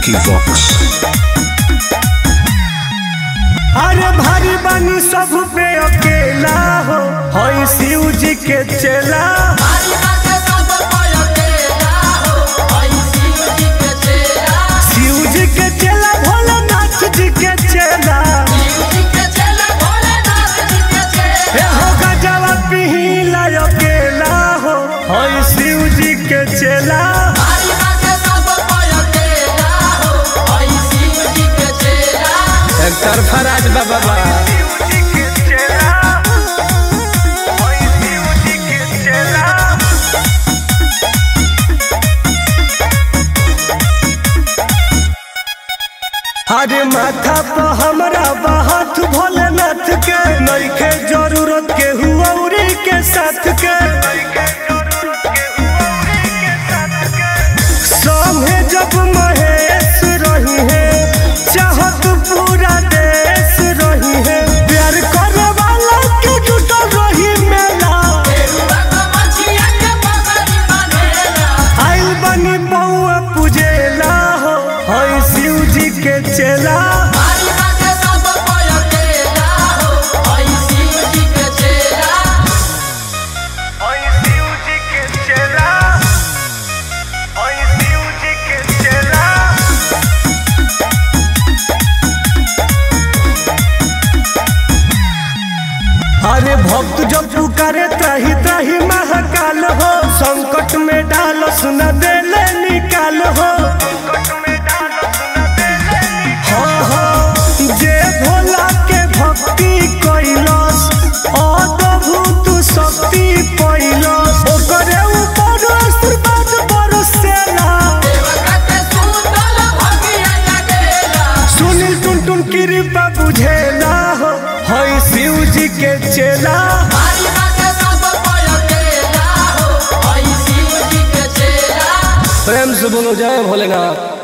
Vicky Vox. अरे भारी बानी सब पे अकेला हो हई शिव जी के चेला शिव जी के चेला भोलेनाथ जी के चेला हे हो गजवा पिहिला अकेला हो हई शिव जी के चेला एक तरफा राज बाबा बा शिव जी के चेला हई शिव जी के चेला अरे माथा पर हमरा बाहत भोलेनाथ के नइखे जरूरत के हुआउरी के साथ के संगे जब महेश रही है चाहत पूरा देश रही है प्यार करे वाला के जुटल रही मेला आइल बनी बउआ पूजेला हो हई शिव जी के चेला हई शिव जी के चेला हई शिव जी के चेला अरे भक्त जब पुकारे त्राही त्राही महाकाल हो संकट में डाल सुना देले निकाल हो हाँ, हाँ, जे भोला के भक्ति कैलस अद्भुत शक्ति पैलस ओकरे ऊपर आशीर्वाद बरसेला सुनील टुन टुन कृपा बुझेला हो हई शिव जी के चेला प्रेम से बोलो जय भोलेनाथ